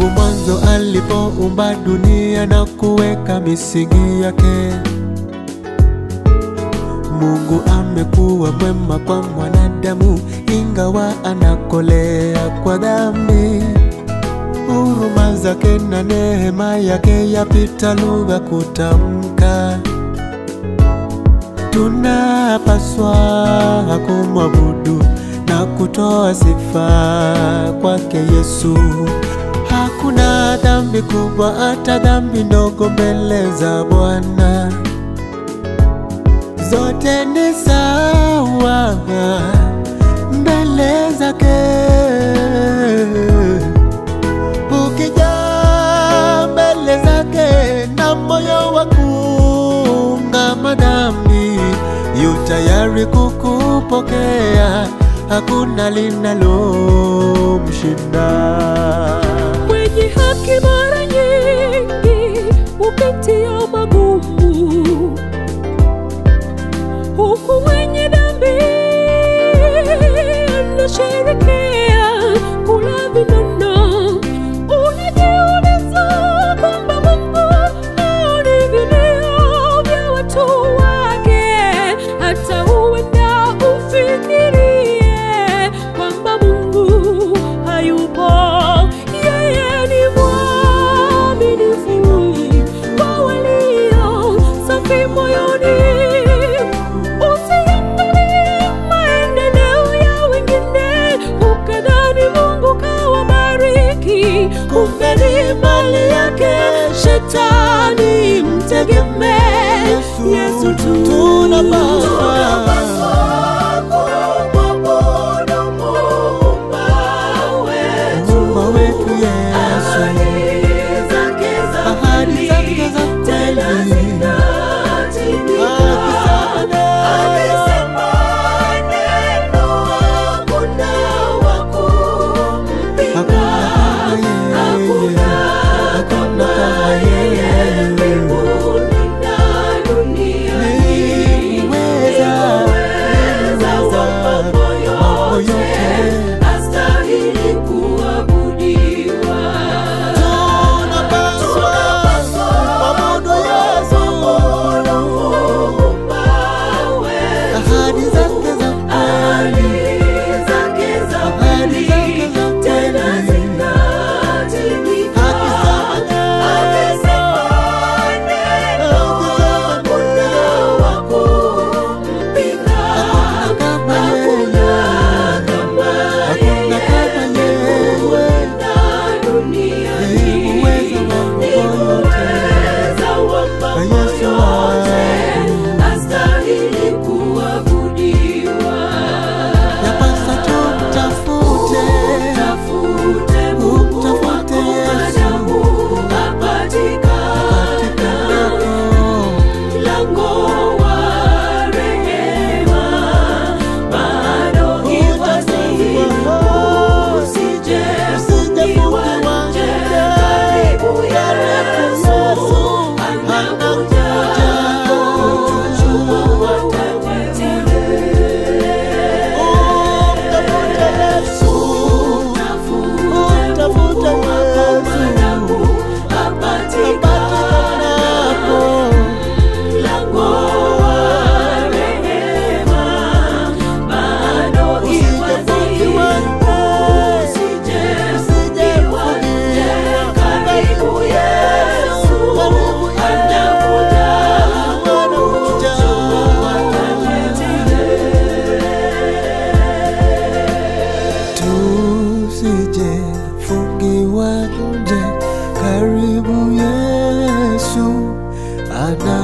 Tangu mwanzo alipoumba dunia na kuweka misingi yake, Mungu amekuwa mwema kwa mwanadamu, ingawa anakolea kwa dhambi. Huruma zake na neema yake yapita lugha kutamka. Tunapaswa kumwabudu na kutoa sifa kwake Yesu. Hakuna dhambi kubwa hata dhambi ndogo mbele za Bwana, zote ni sawa mbele zake. Ukija mbele zake na moyo wa kuungama dhambi, yu tayari kukupokea, hakuna linalomshinda. Mwenye haki mara nyingi hupitia magumu, huku mwenye dhambi anasherekea kula vinono. Unajiuliza kwamba Mungu haoni vilio vya watu wake, hata huenda ufikirie kwamba Mungu hayupo. Yeye ni mwaminifu kwa walio safi moyoni. Usiangalie maendeleo ya wengine ukadhani Mungu kawabariki, kumbe ni mali yake Shetani. Mtegemee Yesu tu. Tunapaswa Muumba wetu Yesu, ahadi zake za kweli, akisema hakuna kama yeye, hakuna kama yeye. Niweza, niweza mambo yote. Tunapaswa kumwabudu Yesu, ahadi zake za kweli, ahadi zake za kweli. Tusije fungiwa nje, karibu Yesu ana